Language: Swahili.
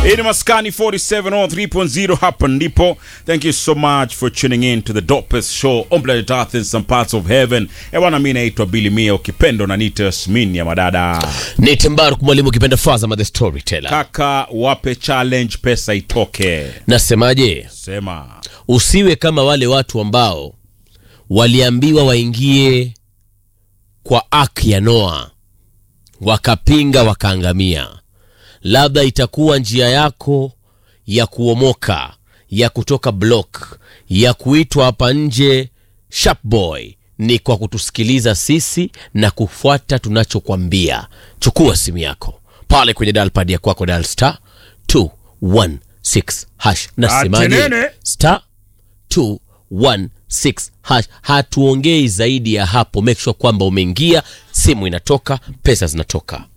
Hii ni Maskani 47 on 3.0 hapa ndipo. Thank you so much for tuning in to the dopest show on planet Earth in some parts of heaven. Ewana, mimi naitwa Billy Mia, ukipendo na nita Yasmin ya madada. ni Tembaruk mwalimu ukipenda Fazama the storyteller. Kaka, wape challenge, pesa itoke. Nasemaje? Sema Usiwe kama wale watu ambao waliambiwa waingie kwa ark ya Noa, wakapinga wakaangamia. Labda itakuwa njia yako ya kuomoka, ya kutoka block, ya kuitwa hapa nje sharp boy ni kwa kutusikiliza sisi na kufuata tunachokwambia. Chukua simu yako pale kwenye dial ya kwako, dial star 216 hash. Nasemaje? Atenene. star 216 hash. Hatuongei zaidi ya hapo. Make sure kwamba umeingia, simu inatoka, pesa zinatoka.